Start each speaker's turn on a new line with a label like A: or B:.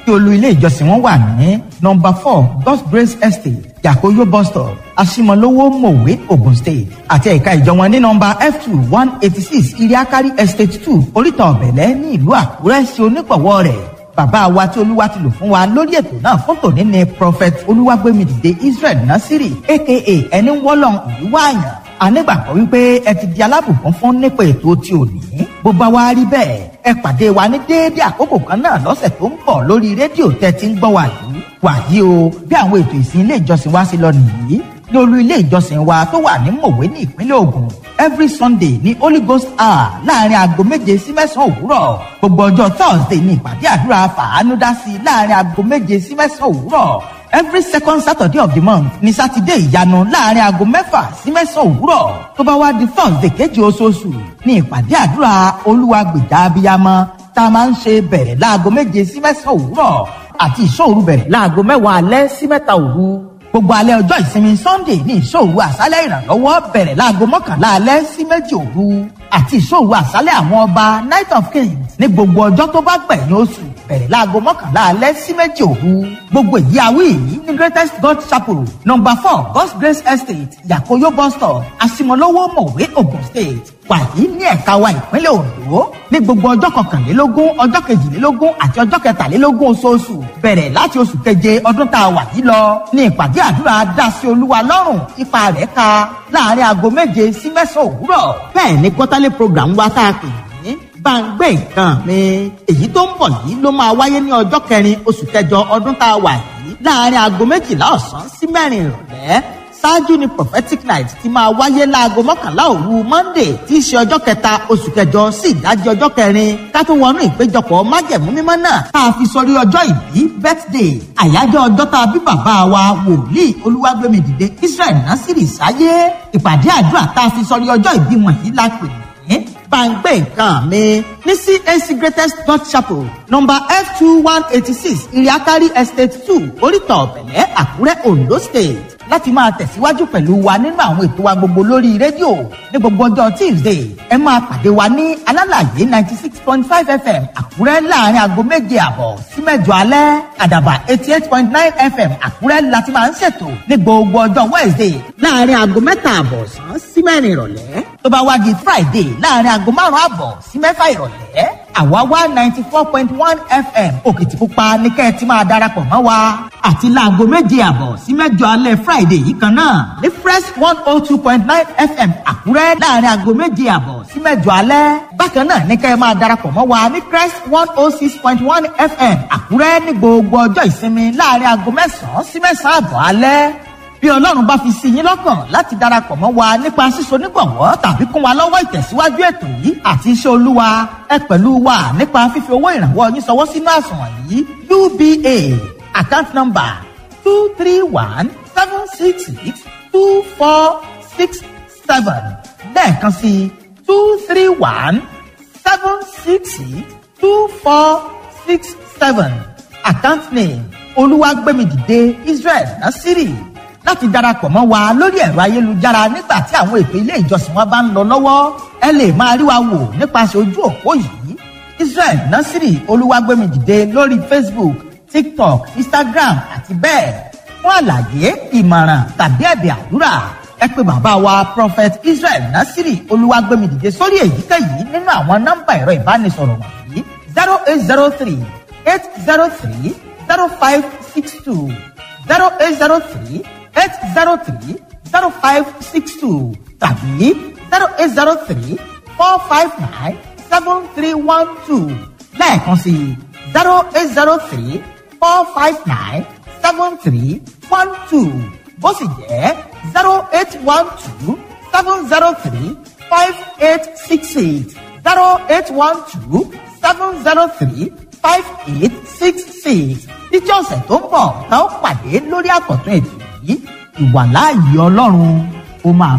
A: tí olú ilé ìjọsìn wọn wà ní nọmba four god's grace estate yakoyo bus stop asimolowo mowe ogun state àti ẹ̀ka ìjọ wọn ní nọmba f two one eighty six iriakari estate two oríta ọ̀bẹ̀lẹ̀ ní ìlú àkúrẹ́ sí onígbọ̀wọ́ rẹ̀ bàbá wa tí olúwa ti lò fún wa lórí ètò náà fún tòní ni prophet olúwàgbémidìde israel nasiri aka ẹni wọ́lọ́n ìlú wáàyàn anígbàgbọ́ wípé ẹ ti di alábùkún fún nípa ètò tí ò ní bó bá wá rí bẹ́ẹ̀ ẹ pàdé wa ní déédéé àkókò kan náà lọ́sẹ̀ tó ń bọ̀ lórí rédíò tẹ́ ti ń gbọ́ wa yìí wàyí o bí àwọn ètò ìsìn ilé ìjọsìn wa ṣe lọ nìyí ní olú ilé ìjọsìn wa tó wà ní mòwe ní ìpínlẹ̀ Ògùn every Sunday ní Holy Ghost hour láàrin aago méje sí mẹ́sàn-án òwúrọ̀ gbogbo ọjọ́ Thursday ní ìpàdé àdúrà fàánú dá sí láàrin aago méje sí mẹ́sàn-án òwúrọ̀ every second Saturday of the month ní sátidé ìyanu láàrin aago mẹ́fà sí mẹ́sàn-án òwúrọ̀ tó bá wá di Thursday kejì oṣooṣù ní ìpàdé àdúrà olúwa gbèjà abiyamọ tá a máa ń ṣe bẹ̀rẹ̀ láago méje sí mẹ́sàn-án òwúrọ̀ àti ìṣòru bẹ̀rẹ̀ láago mẹ́wàá alẹ́ sí mẹ́ta òru gbogbo alẹ́ ọjọ́ ìsinmi sunday ní ìṣòru àṣálẹ̀ ìrànlọ́wọ́ bẹ̀rẹ̀ láago mọ́kànlá alẹ́ sí méjì òru àti ìṣòru àṣálẹ̀ àwọn ọba night of kings ní gbogbo ọjọ́ tó bá gbẹ̀yìn oṣù bẹ̀rẹ̀ láago mọ́kànlá alẹ́ sí méjì òru gbogbo èyí awí yìí ní greatest god chapel number four god's grace estate yakoyo bus stop asimolowo mọ̀wé ogun state wàyí ní ẹ̀ka wa ìpínlẹ̀ ondo ní gbogbo ọjọ́ kọkànlélógún ọjọ́ kejìlélógún àti ọjọ́ kẹtàlélógún oṣooṣù bẹ̀rẹ̀ láti oṣù keje ọdún tá a wà yìí lọ ní ìpàdé àdúrà dásí olúwa lọ́rùn ipa rẹ̀ ka láàrin aago méje sí mẹ́sàn-án òwúrọ̀ bẹ́ẹ̀ ni quarterly program wa tá a pè ní gbàngbé nǹkan mi èyí tó ń bọ̀ yìí ló máa wáyé ní ọjọ́ kẹrin oṣù kẹjọ ọdún tá a wà yìí láàrin aago méjìlá ọ̀sán sí mẹ́rin ìrọ̀lẹ́ ṣáájú ni prophetic night ti máa wáyé láago mọ́kànlá òru monday tí í ṣe ọjọ́ kẹta oṣù kẹjọ sí ìdájí ọjọ́ kẹrin ká tó wọnú ìpéjọpọ̀ májẹ̀mú mímọ́ náà tá a fi sọrí ọjọ́ ìbí birthday àyájọ́ ọjọ́ tá a bí bàbá wa wòlíì olúwàgbémidìde israel násìrì sáyé ìpàdé àdúrà tá a fi sọrí ọjọ́ ìbí wọ̀nyí la pè ní gbàngbé nǹkan mi ní CAC greatest god chapel number f two one eighty six iriakari estate two oríta ọ̀bẹ̀lẹ̀ àkúrẹ́ ondo state láti máa tẹ̀síwájú pẹ̀lú wa nínú àwọn ètò wa gbogbo lórí rédíò ní gbogbo ọjọ́ tuesday ẹ máa pàdé wa ní alálàyé ninety six point five fm àkúrẹ́ láàrin aago méje àbọ̀ sí mẹ́jọ alẹ́ àdàbà eighty eight point nine fm àkúrẹ́ láti máa ń ṣètò ní gbogbo ọjọ́ wednesday láàrin aago mẹ́ta àbọ̀ sàn sí mẹ́rin ìrọ̀lẹ́ tó bá wá di friday láàrin aago márùn-ún àbọ̀ sí mẹ́fà ìrọ̀lẹ́ àwa wá ninety four point one fm òkìtìpupa ní kẹ́ ẹ ti máa darapọ̀ mọ́ wa àti láago méje àbọ̀ sí mẹ́jọ alẹ́ friday yìí kan náà ní fresh one oh two point nine fm àkúrẹ́ láàrin aago méje àbọ̀ sí mẹ́jọ alẹ́ bákan náà ní kẹ́ ẹ máa darapọ̀ mọ́ wa ní crest one oh six point one fm àkúrẹ́ ní gbogbo ọjọ́ ìsinmi láàrin aago mẹ́sàn-án sí mẹ́sàn-án àbọ̀ alẹ́ bí ọlọ́run bá fi sí yín lọ́kàn láti darapọ̀ mọ́ wa nípa síso nígbọ̀wọ́ tàbí kún wa lọ́wọ́ ìtẹ̀síwájú ètò yìí àti iṣẹ́ olúwa ẹ pẹ̀lú wa nípa fífi owó ìrànwọ́ yín sọwọ́ sínú àsùnwọ̀n yìí uba account number two three one seven six six two four six seven lẹ́ẹ̀kan sí two three one seven six six two four six seven account name olúwàgbẹ́mìdìde israel nasiri láti darapọ̀ mọ́ wa lórí ẹ̀rọ ayélujára nígbà tí àwọn ètò ilé ìjọsìn wa bá ń lọ lọ́wọ́ ẹ lè máa rí wa wò nípasẹ̀ ojú òpó yìí Israel Nasiri Olúwàgbémidìde lórí Facebook TikTok Instagram àti bẹ́ẹ̀ fún àlàyé ìmọ̀ràn tàbí ẹ̀bẹ̀ àdúrà ẹ pè bàbá wa Prophet Israel Nasiri Olúwàgbémidìde sórí èyíkéyìí nínú àwọn nọ́mbà ẹ̀rọ ìbánisọ̀rọ̀ wọ̀nyí zero eight zero three eight zero three zero five six two zero eight zero three eight zero three zero five six two tàbí zero eight zero three four five nine seven three one two lẹ́ẹ̀kan sí zero eight zero three four five nine seven three one two bó sì jẹ́ zero eight one two seven zero three five eight six eight zero eight one two seven zero three five eight six six títí ọ̀sẹ̀ tó ń bọ̀ tá ó pàdé lórí àkọ́tún ètò yìí ìwàláàyè ọlọ́run ó máa